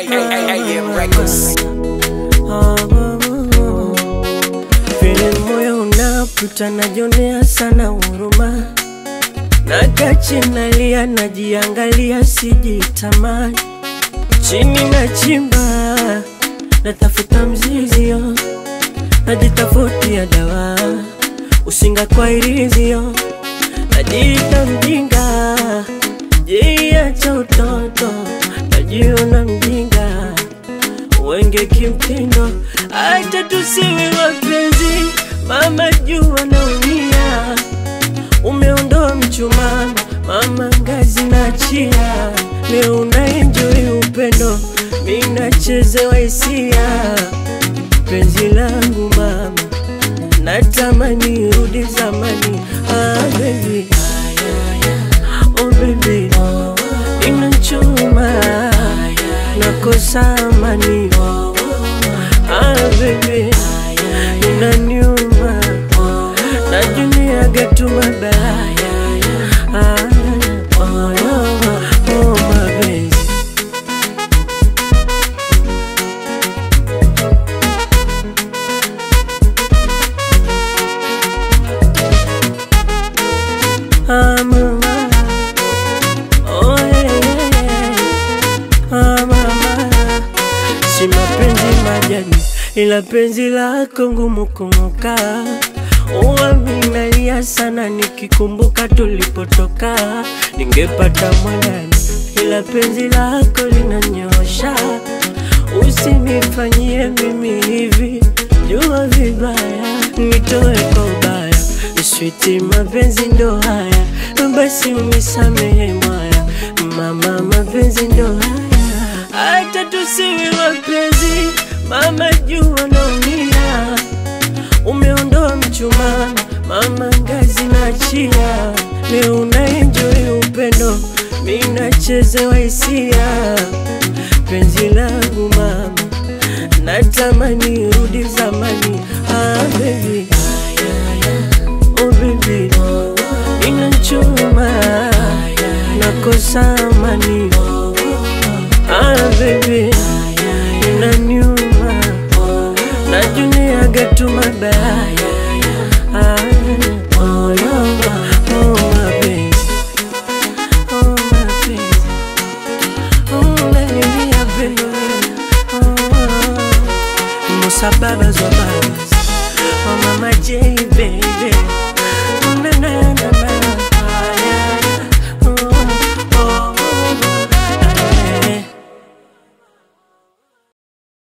AM Records. Vile moyo unaputa najionea sana huruma, nakachi nalia, najiangalia, sijitamani, chini na chimba, natafuta mzizio, najitafutia dawa, usinga kwa irizio, najiita mjinga, jia cha utoto, najiona mjinga wenge kimtindo, acha tusiwe wapenzi, mama jua naumia, umeondoa mchumaa, mama ngazi na chia, leo unaenjoy upendo, mi nachezewa hisia, penzi langu mama, natamani rudi zamani, ah baby, oh baby, inachuma nakosa amani ah baby inaniuma najuniaga tu mabaya ah, oh, oh, oh, mapenzi ah, mama. Oh, yeah, yeah. Ah, mama. Si mapenzi majani, ila penzi lako ngumu kung'oka. Uaminalia sana nikikumbuka tulipotoka, ningepata mwanani, ila penzi lako linanyosha. Usinifanyie mimi hivi, jua vibaya, nitoe kwa ubaya. Switi, mapenzi ndo haya, basi unisamehe mwaya, mama, mapenzi ndo haya, hata tusiwe wapenzi, mama, jua naumia, umeondoa mchumaa, mama, ngazi na chia, leo unaenjoy upendo, mi nachezewa hisia, penzi langu mama, natamani rudi zamani, ah, baby. Oh baby, inachuma nakosa amani. Ah baby, inaniuma najuniaga tu mabaya. Ah, oh, oh, oh, mapenzi. Oh, mapenzi. Oh, unanilia baby. Oh, oh. Musa babas wa babas Oh mama J baby